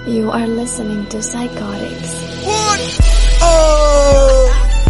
You are listening to Psychotics. Oh.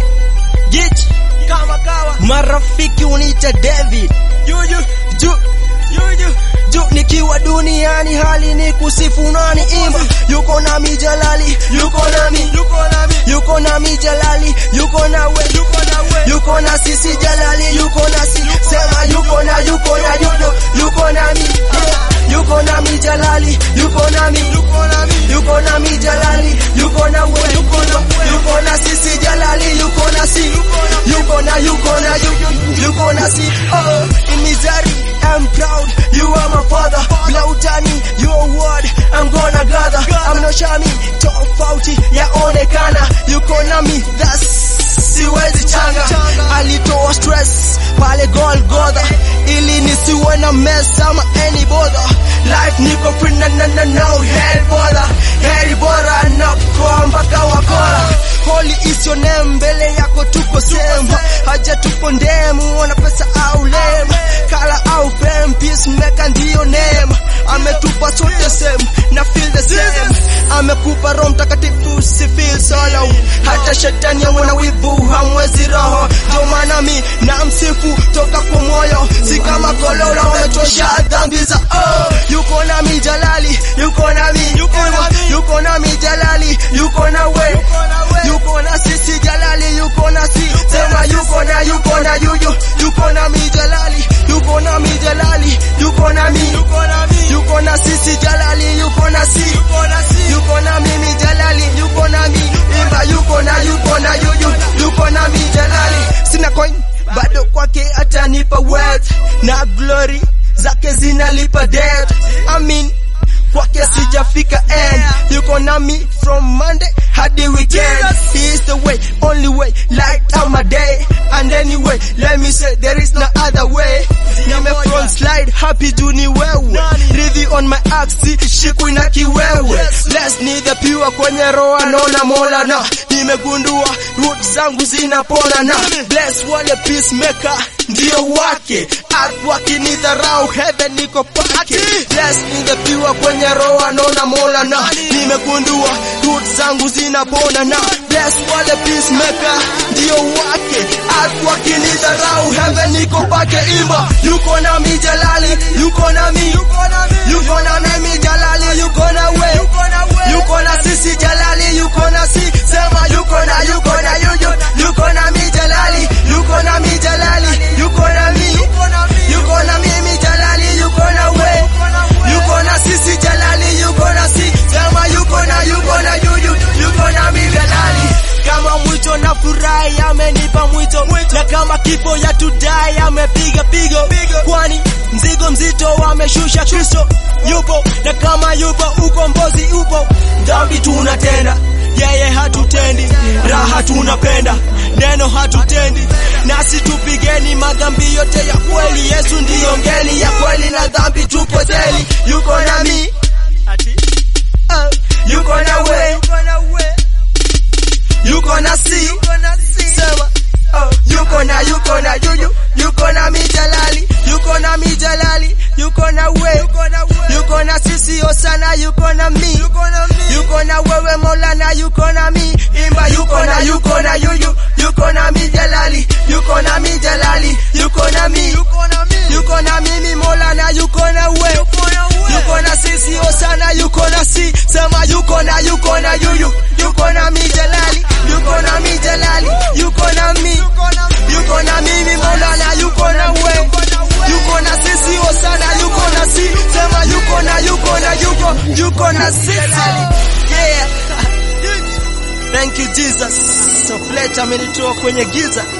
Gich kama kawa marafiki uniita David juju ju juju ju nikiwa duniani hali ni kusifu nani imba yuko na mijalali yuko nami yuko nami yuko na mijalali yuko na we yuko na we yuko na sisi jalali yuko na si sema yuko na yuko na yuko yuko nami yeah. yuko na mijalali yuko nami yuko nami yuko na mijalali yuko na we yuko na yuko na sisi jalali yuko na si yuko na yuko na yuko yuko na si oh in misery I'm proud you are my father blautani your word I'm gonna gather I'm no shami tofauti yaonekana yuko na mi that's siwezi changa alitoa stress pale Golgotha ili nisiwe na mess ama any bother life niko free na na na no hell bother heri bora na kwa mpaka wakora holy is your name mbele yako tuko same haja tupo ndemu wana pesa au lem kala au fame peacemaker ndio name ametupa sote same na feel the same amekupa roho mtakatifu si feel solo hata shetani awe na wivu hamwezi roho ndio maana mi na msifu toka kwa moyo si kama kololo umetosha dhambi za oh yuko na mi jalali yuko na mi yuko na mi yuko na mi jalali yuko na we yuko na sisi jalali yuko na si sema yuko na yuko na yuyu yuko na mi jalali yuko na mi jalali yuko na mi yuko na mi yuko na sisi jalali yuko na si yuko na si yuko na mimi jalali yuko na mi imba yuko na yuko na yuyu yuko na mi jalali sina coin bado kwake atanipa wealth na glory zake zinalipa debt I mean kwake sijafika end yuko na me from Monday hadi weekend he is the way only way light up my day and anyway let me say there is no other way nime front slide happy juu ni wewe rivi on my axe shikwi na kiwewe bless ni the pure kwenye roho naona mola na nimegundua root zangu zinapona na bless wale peacemaker ndio wake earth wakinidharau heaven niko pake bless ni the pure kwenye roho naona mola na nimegundua root zangu zinapona na bless wale peacemaker ndio wake earth wakinidharau heaven niko pake imba yuko na mi jalali yuko na mi yuko na mimi jalali yuko na we yuko na sisi jalali yuko na si sema yuko na yuko na yuyu yuko na mi jalali yuko na mi jalali yuko na mi yuko na mimi jalali yuko na we yuko na sisi jalali yuko na si sema yuko na yuko na yuyu yuko na mi jalali kama mwito na furahi amenipa mwito na kama kifo ya tudai amepiga pigo kwani mzigo mzito ameshusha Kristo yupo na kama yupo ukombozi upo dhambi tunatenda yeye hatutendi raha tunapenda neno hatutendi nasi tupigeni madhambi yote ya kweli Yesu ndiyo ngeli ya kweli na dhambi tupo zeli yuko nami uh, yuko na we yuko na si sema oh, yuko na yuko na yuyu yuko na mijalali yuko na mijalali yuko na we yuko na sisi osana yuko na mi yuko na wewe Maulana yuko na mi imba yuko na yuko na yuyu yuko na mijalali yuko na mijalali yuko na mi yuko na mimi Maulana yuko na we yuko na sisi osana yuko na si sema yuko na yuko na yuyu yuko na mijalali yuko na mijalali yuko na mi yuko na mimi Maulana yuko na we yuko na sisi osana yuko na si sema yuko na yuko na yuko yuko na sisi yeah thank you Jesus so fletch amenitoa kwenye giza